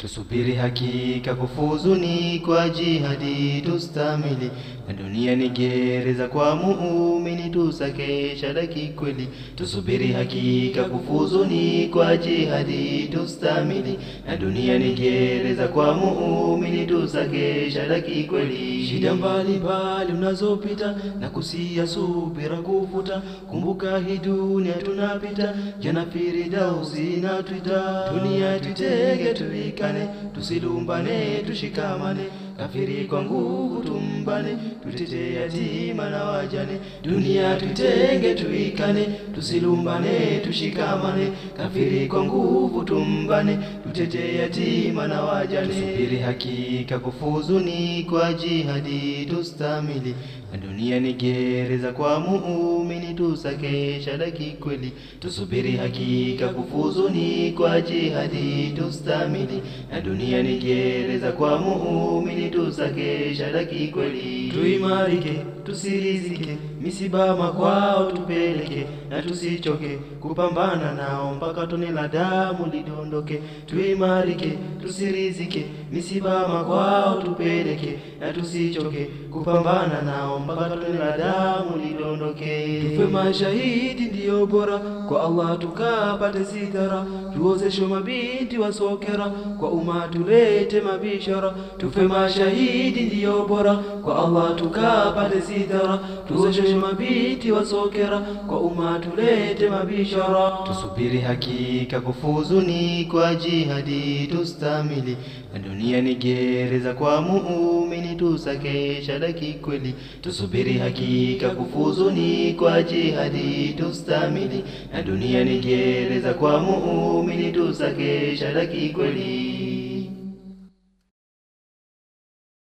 Tusubiri hakika kufuzu ni kwa jihadi tustamili, na dunia ni gereza kwa muumini tusake shadaki kweli. Tusubiri hakika kufuzu ni kwa jihadi tustamili, na dunia ni gereza kwa muumini tusake shadaki kweli. Shida mbalimbali unazopita na kusia subira kufuta, kumbuka hii dunia tunapita, jana Firdausi na twita, dunia tutege tuikane, tusilumbane tushikamane, kafiri kwa nguvu tumbane, tutete yatima na wajane, dunia tutenge tuikane, tusilumbane tushikamane, kafiri kwa nguvu tumbane, tutete yatima na wajane. Tusubiri hakika kufuzu ni kwa jihadi tustamili, na dunia ni gereza kwa muumini tusake shadaki kweli. Tusubiri hakika kufuzu ni kwa jihadi tustamili, na dunia ni gereza kwa muumini tusake shadaki kweli. Tuimarike, tusirizike, misibama kwao tupeleke, na tusichoke kupambana nao mpaka tone la damu lidondoke. Tuimarike, tusirizike, misibama kwao tupeleke, na tusichoke kupambana nao mpaka tone la damu lidondoke. Tufe mashahidi ndiyo bora kwa Allah tukapate sitara, tuozeshe mabinti wasokera kwa umma tulete mabishara. Tufe mashahidi ndiyo bora kwa Allah tukapate sitara, tuozeshe mabinti wasokera kwa umma tulete mabishara. Tusubiri hakika kufuzu ni kwa jihadi tustamili, na dunia ni gereza kwa muumini tusake shadaki kweli. Tusubiri hakika kufuzu ni kwa jihadi tustamili, na dunia ni gereza kwa muumini tusake shadaki kweli.